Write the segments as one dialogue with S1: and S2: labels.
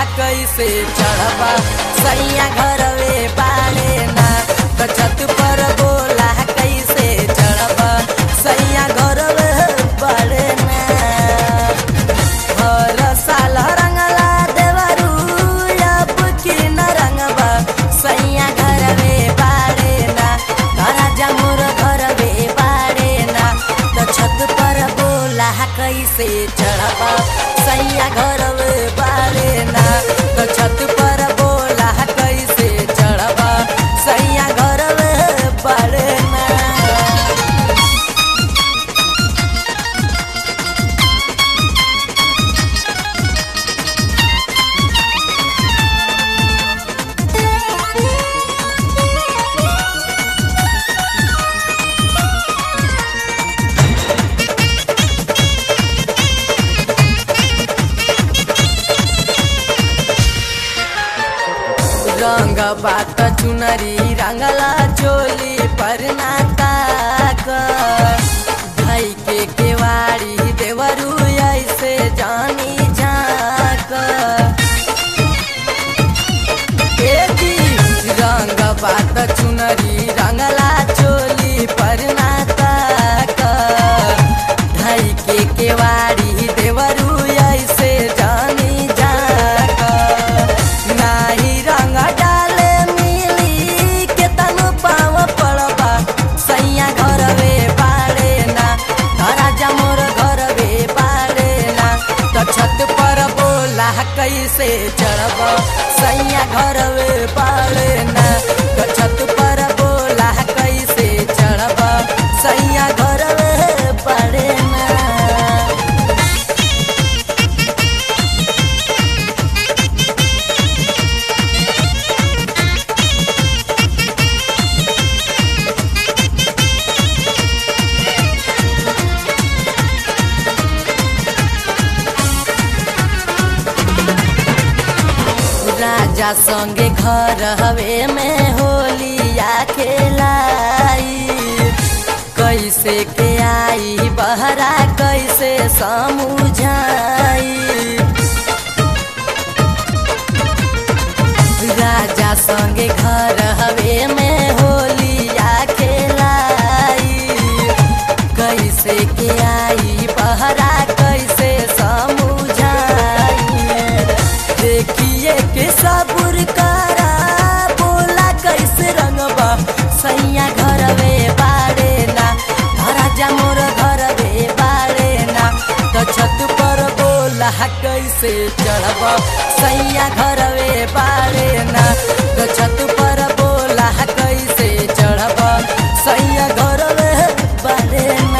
S1: कैसे चढ़बा सैया घरवे बाड़े ना तो छत पर बोला कैसे चढ़बा सैया घरवे बाड़े ना हर साल रंगला देवरू अब की न रंगबा सैया घरवे बाड़े ना घरा जमुर घरवे बाड़े ना तो छत पर बोला कैसे चढ़बा सैया घरवे बाड़े ना तो छत पर बोला कैसे चढ़बा सैया घरवे बाड़े ना रंग बात चुनरी रंगला चोली पर नाता भाई के केवाड़ी देवरू ऐसे जानी झाक एकी रंग बात चुनरी रंगला चोली पर नाता भाई के केवाड़ी देवरू ऐसे जानी झाक नाही रंग डाले मिली के तनु पाव पड़बा सैया घरवे पाड़े ना धरा जमोर घरवे पाड़े ना तो छत पर बोला कैसे चढ़ब सैया घरवे पाड़े ना तो छत पर बोला कैसे चढ़ब सैया घरवे पाड़े ना राजा संगे घर हवे में होलिया खेलाई कैसे के आई बहरा कैसे समझाई राजा संगे घर हवे में होलिया खेलाई कैसे के आई बहरा कैसे समझाई देखिए के सबुर करा बोला कैसे रंगबा सैया घरवे बाड़े ना धरा जमोर घरवे बाड़े ना तो छत पर बोला कैसे चढ़बा सैया घरवे बाड़े ना तो छत पर बोला कैसे चढ़बा सैया घरवे बाड़े ना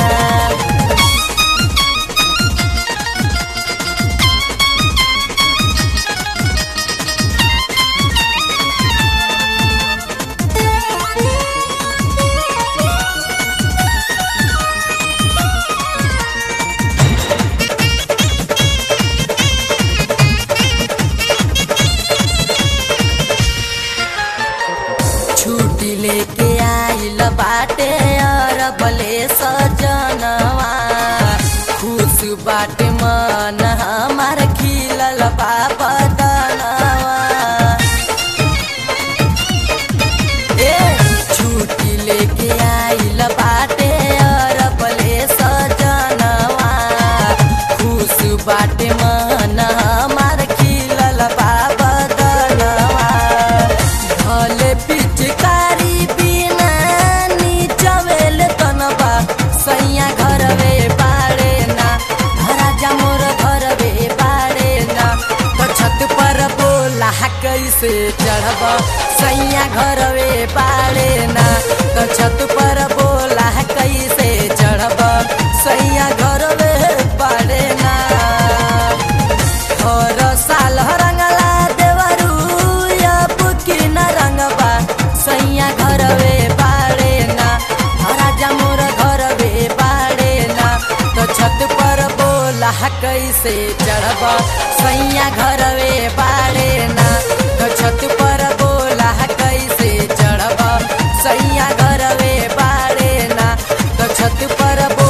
S1: छुट्टी लेके आइल बाटे अरबले सजनवा खुश बाटे मन हमार खिलल बाबा दनवा ए छुट्टी लेके आइल बाटे अरबले सजनवा खुश बाटे मन हमार खिलल बाबा दनवा भले पिचकारी बिना नीचवेल तनबा सैया घरवे बाड़े ना धरा जमोर घरवे बाड़े ना तो छत पर बोला कैसे चढ़ब सैया घरवे बाड़े ना तो छत पर बोला कैसे चढ़ब सैया घरवे बाड़े ना और साल रंगला देवरू अब की न रंगबा सैया घरवे बाड़े ना हरा जमुर घरवे बाड़े ना तो छत पर बोला कैसे चढ़ब सैया घरवे बाड़े ना तो छत पर बोला कैसे चढ़ब सैया घरवे बाड़े ना तो छत पर बोला